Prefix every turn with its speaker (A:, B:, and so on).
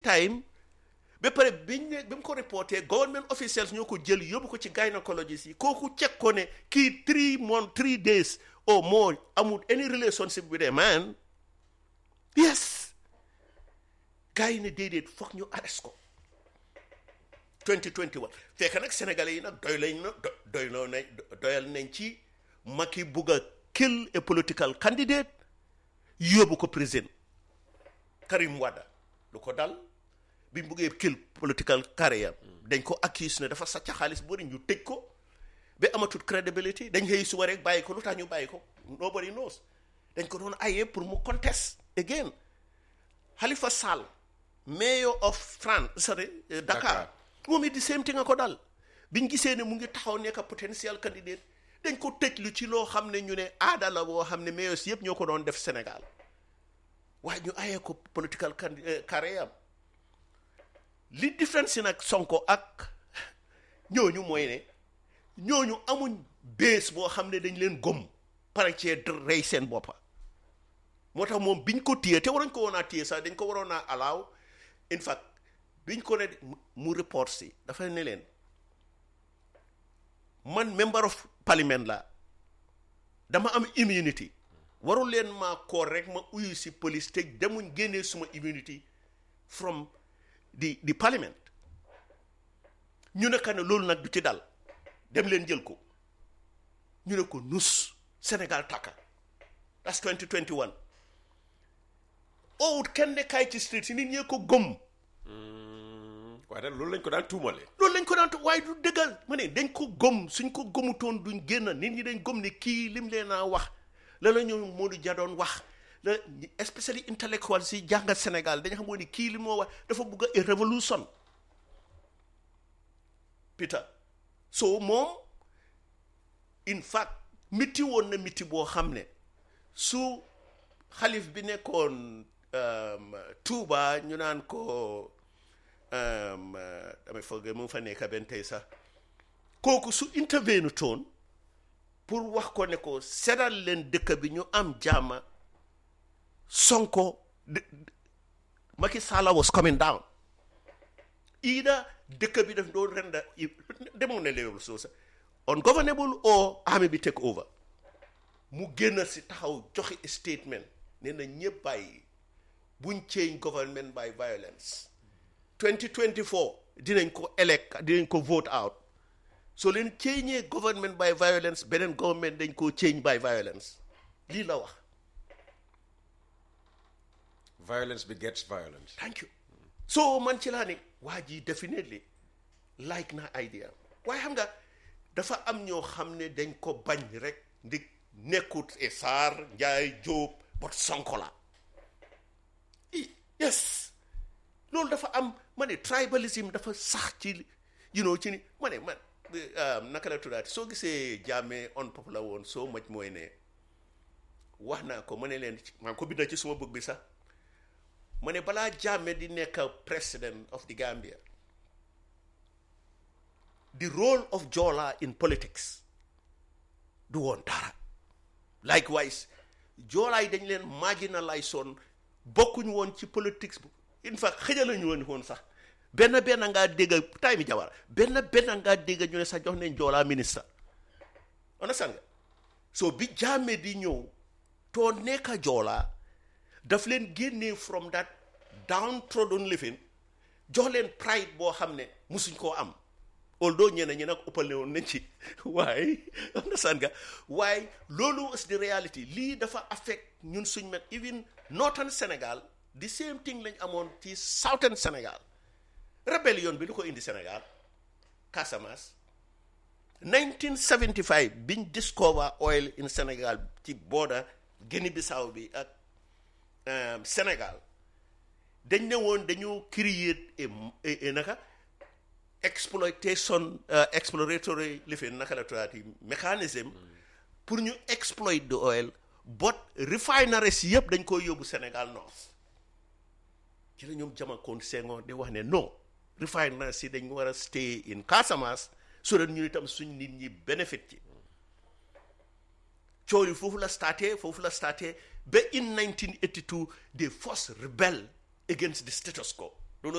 A: time ba pare biñ ne bi mu ko reporté government officials ñoo ko jël yóbbu ko ci gynecologist yi kooku check ko ne kii three months three days or more amul any relationship with a man yes gars yi ne déedéet foog ñu arrest ko 2021 fekk nag sénégalais yi nag doy lañ na doy loo nañ doyal nañ ci Macky bugg a kill a political candidate yóbbu ko prison Karim Wade lu ko dal bi mu buggee kill political career dañ ko accuse ne dafa sàcc xaalis bu bëri ñu tëj ko ba amatul credibility dañ xëy suba rek bàyyi ko lu tax ñu bàyyi ko nobody knows dañ ko doon ayee pour mu contest again Halifa Sall mayor of France sorry Dakar moom it di same thing nga ko dal biñ gisee ne mu ngi taxaw nekk potential candidate dañ ko tëj lu ci loo xam ne ñu ne aada la boo xam ne mayors yëpp ñoo ko doon def Sénégal waaye ñu ayee ko political career am li différence si nag Sonko ak ñooñu mooy ne ñooñu amuñ bées boo xam ne dañ leen gom pare cee rey seen boppa moo tax moom biñ ko téye te waroñ ko woon a téye sax dañ ko waroon a alaaw in fact biñ ko ne mu report si dafa ne leen man member of parliament la dama am immunity warul leen maa koor rek ma uyu si police te demuñ génnee suma immunity from di di parliament ñu ne ne loolu nag du ci dal dem leen jël ko ñu ne ko nus Sénégal takka that's 2021 owut kenn ne kaay ci street si nit ñee ko gëm
B: waaye nag loolu lañ ko daan tuumale
A: loolu lañ ko daan waaye du dëggal ma ne dañ ko gëm suñ ko gëmutoon duñ génn nit ñi dañ gëm ne kii lim leen a wax la la ñu Modou Dia doon wax la especially intellectual si jàngat Sénégal dañu xamoon ni kii li moo wax dafa bugg a révolution Peter so moom in fact miti woon na miti boo xam ne su xalif bi nekkoon Touba ñu naan ko damay foog mu fa nekk benn tey sax kooku su intervenu toon pour wax ko ne ko seddal leen dëkk bi ñu am jàmma Sonko Macky Sall was coming down either dëkk bi daf doon renda demoon na léewul soo sax ungovernable or army bi take over mu génn si taxaw joxe statement nee na ñëpp bàyyi buñ change government by violence 2024 dinañ ko elect dinañ ko vote out so leen change government by violence beneen government dañ koo change by violence lii la wax
B: violence begets violence
A: thank you so man ci laa ne waa ji definitely like na idea waaye xam nga dafa am ñoo xam ne dañ ko bañ rek ndi nekkut e Sarr Njaay Jóob bot Sonko la yes loolu dafa am ma ne tribalism dafa sax ci you know ci ni ma ne man naka la tuddaati soo gisee jàmmee unpopular woon soo maj mooy ne wax naa ko ma ne leen maa ngi ko binda ci suma bëgg bi sax ma ne balaa jàmme di nekk president of the Gambia the role of Jola in politics du woon dara likewise Jola yi dañ leen marginalize woon bokkuñ woon ci politics bu in fact xëjalañu woon woon sax benn benn ngaa dégg tay mi jawara benn benn ngaa dégg ñu ne sax jox nañ Jola ministre understand nga so bi jàmme di ñëw too nekka Jola daf leen génnee from that downtrodden living jox leen pride boo xam ne musuñ koo am although ñeneen ñi nag ëppal ne woon nañ ci waaye understand nga waaye loolu is the reality lii dafa affect ñun suñ met even northern Sénégal the same thing lañ amoon ci southern Sénégal rébellion bi lu ko indi Sénégal Casamance 1975 biñ discover oil in Sénégal ci border Guinée Bissau bi ak Sénégal dañ ne woon dañu create e naka exploitation exploratory lifin naka la tudaati mécanisme pour ñu exploit the oil but refineries yëpp dañ koy yóbbu Sénégal North ci la ñoom jamakoon Senghor di wax ne non refineries yi dañ war a stay in Casamance so that ñu itam suñ nit ñi benefit ci coow yi foofu la starté foofu la starté ba in 1982 they first rebel against the status quo